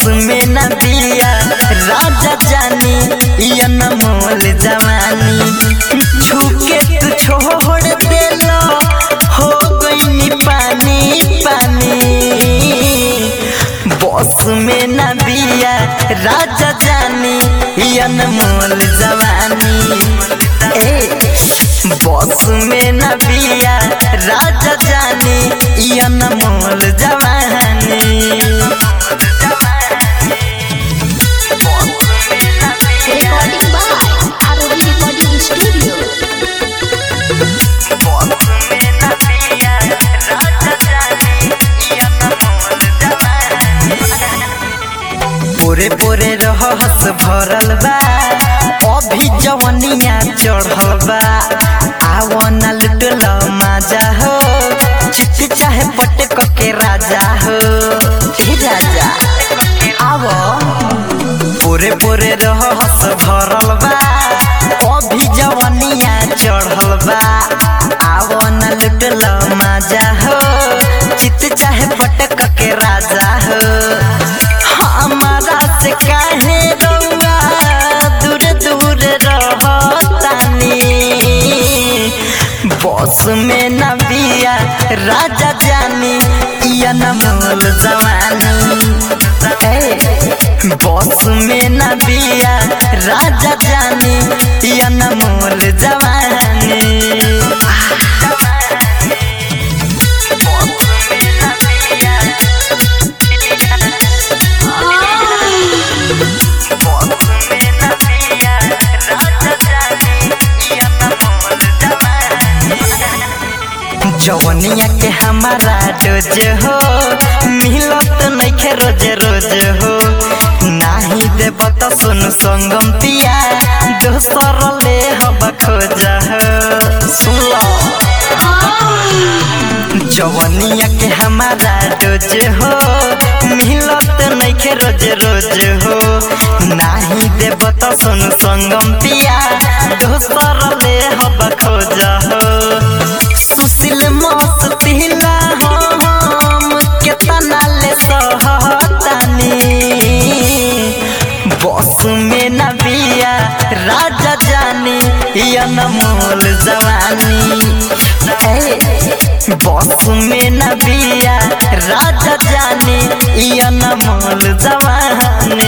में न बिया राजा जानी या न मोल जवानी छूके तू छोड़ देलो हो गई पानी पानी बस में न बिया राजा जानी या न मोल जवानी ए बस में न बिया राजा जानी या न मोल जवानी Recording by ROD Recording Studio. पोरे पोरे रहस भरल बा अभी जवनिया चढ़ल बा आवना लुटल माजा हो चिट्टी चाहे पटक के राजा हो ए राजा आव पोरे पोरे रहस भरल बा अभी जवनिया चढ़ल बा आवना लुटल माजा हो चित चाहे पटक के राजा हो हमारा से काहे रउआ दूर दूर रहतानी बस में न बिया राजा जानी या न मोल जवानी ए, बस में न बिया राजा जानी या न मोल जवानी जवनिया के हमारा डोज हो मिलत नइखे रोज रोज हो नाही देब त सुन संगम पिया दोसर ले हब खोज हो सुन लो जवनिया के हमारा डोज हो मिलत नइखे रोज रोज हो नाही देब त सुन संगम पिया दोसर ले हब खोज हो सुशील मौत पिला हम केतना ले सहतानी बस में न बिया राजा जानी या न मोल जवानी ए, बस में न बिया राजा जानी या न मोल जवानी